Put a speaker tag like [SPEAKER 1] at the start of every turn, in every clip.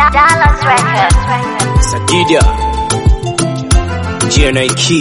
[SPEAKER 1] Dallas Records.
[SPEAKER 2] Sagida GNIK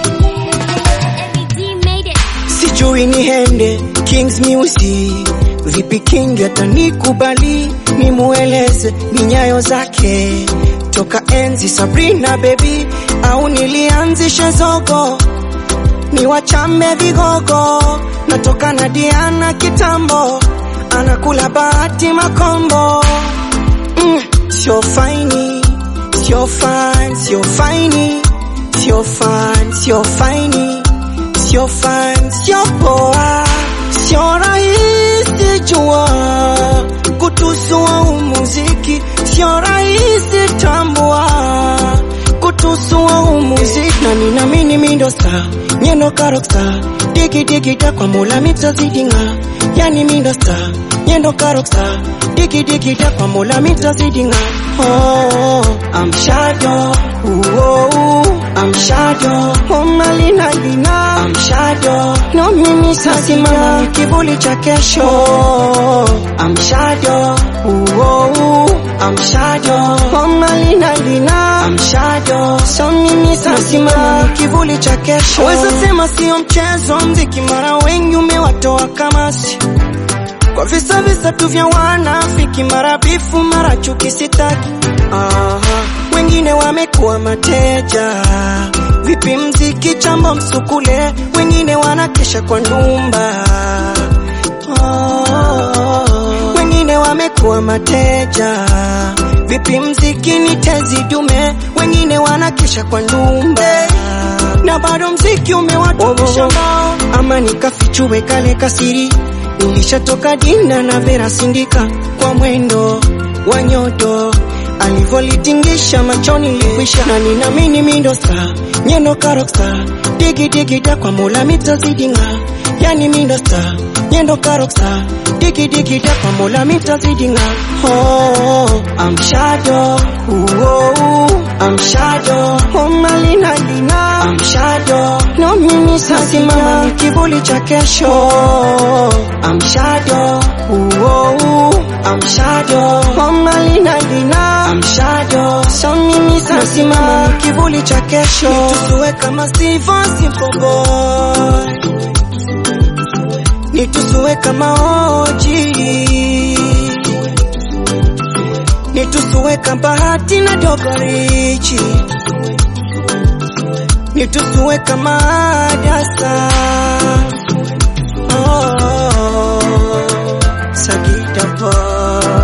[SPEAKER 3] sijui niende Kings Music vipi King atanikubali nimueleze minyayo zake toka enzi Sabrina baby au nilianzishe zogo ni wachame vigogo natoka na Diana kitambo anakula bahati makombo mm, sio faini sio fan sio faini sio fan sio faini sio fan sio poa sio rahisi jua kutusua umuziki sio rahisi tambua kutusua umuziki na ninamini mindo star nyendo karoksa digi digi da kwa mula mitazidinga yani mindo star nyendo karoksa digi digi da kwa mula mitazidinga oh, I'm shadow oh, oh, I'm shadow oh, malina lina I'm shadow no mimi sasimama kivuli cha kesho I'm shadow oh, oh, I'm shadow oh, malina lina I'm shadow so mimi sasimama kivuli cha kesho weza sema sio mchezo mziki mara wengi umewatoa kamasi kwa visa visa tu vya wanafiki, mara bifu, mara chuki, sitaki. Aha, wengine wamekuwa mateja, vipi mziki chambo msukule, wengine wanakesha kwa ndumba. Oh, wengine wamekuwa mateja, vipi mziki ni tezi dume, wengine wanakesha kwa ndumba na bado mziki umewatumisha mbao, ama nikafichue kale kasiri Nilishatoka dina na Vera Sindika kwa mwendo wa nyodo alivyolitingisha machoni likwisha, na ninamini mindo star nyendo karoksa digi digi da kwa mula mitazidinga, yani mindo star nyendo karoksa digi digi da kwa mula mitazidinga. Oh, I'm shadow, oh, oh, I'm shadow, oh malina lina, I'm shadow, no mimi sasimama kivuli cha kesho. I'm shadow, oh, oh, I'm shadow, oh malina lina, I'm shadow, so mimi sasimama kivuli cha kesho. Nitusue kama Steve Simple Boy, nitusue kama Oji, nitusue kama Bahati na Dogo Richi, nitusue kama Dasa. Oh, Sagita Boy.